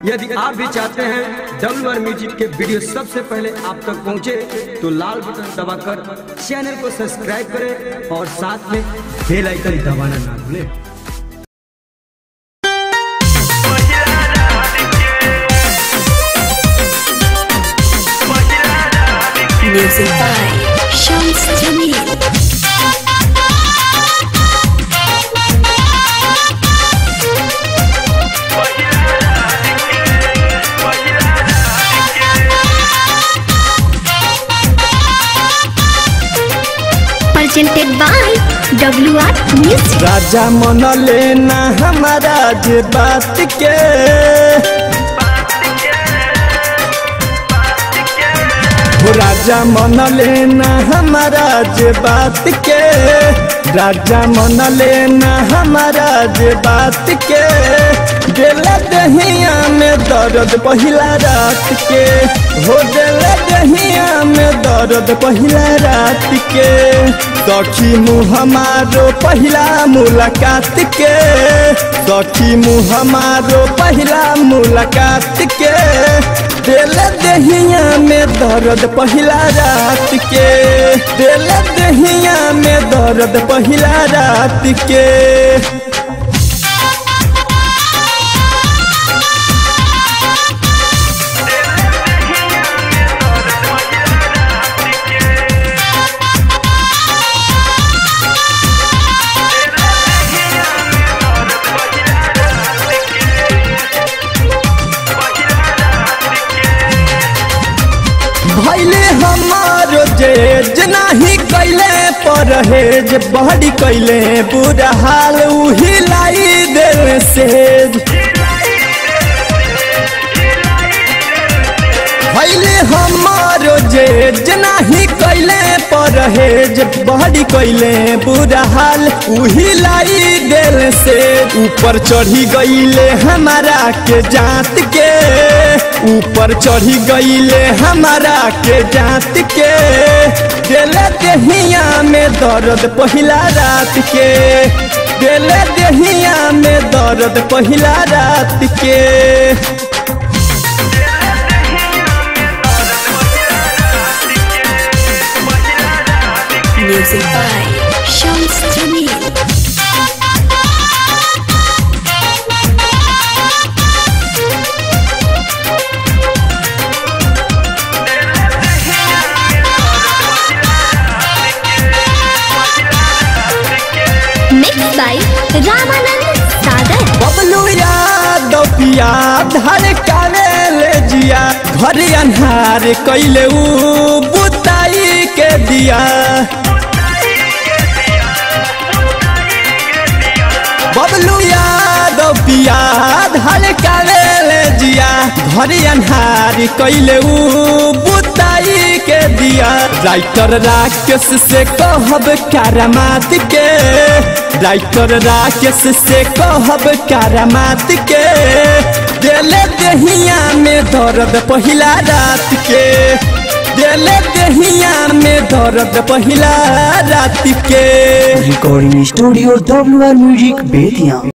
यदि आप भी चाहते हैं डब्ल्यू आर म्यूजिक के वीडियो सबसे पहले आप तक पहुंचे तो लाल बटन दबाकर चैनल को सब्सक्राइब करें और साथ में बेल आइकन दबाना ना भूलें Music by Shams Jamil. Presented by WR Music. राजा मन लेना हमारा जे बात के हो राजा मन लेना हमारा जे बात के राजा मन लेना हमारा जे बात के गेला दहिया में दर्द पहिला रात के हो गेला दहिया में दर्द पहिला रात के सखी मुँह हमारो पहिला मुलाकात के सखी मुँह हमारो पहिला मुलाकात के दिल दहिया में दर्द पहिला रात के दिल दहिया में दर्द पहिला रात के भैले हमारो जेज नाही कैले परहेज बहरी कैले बुरा हाल उही लाई दिल सेज भैले हमारो जेज नाही कैले परहेज बहरी कैले बुरा हाल उही लाई दिल से ऊपर चढ़ी गईले हमारा के जात के ऊपर चढ़ी गईले हमारा के जात के दिल दहिया में दर्द पहिला रात के दिल दहिया में दर्द पहिला रात के Music by Shams Jamil. Mixed by Ramanand Sagar. Bablu याद पिया धर काले ले जिया घर अन्हार कैले ऊ बुताई के दिया बबलू याद पिया धर काले ले जिया घर अन्हार कैले ऊ बुताई के दिया राइटर राकेश से कहब करामात के राइटर राकेश से कहब करामात के दिले दहिया में दर्द पहिला रात के दिले दहिया में दर्द पहिला रात के recording studio W R music Bettiah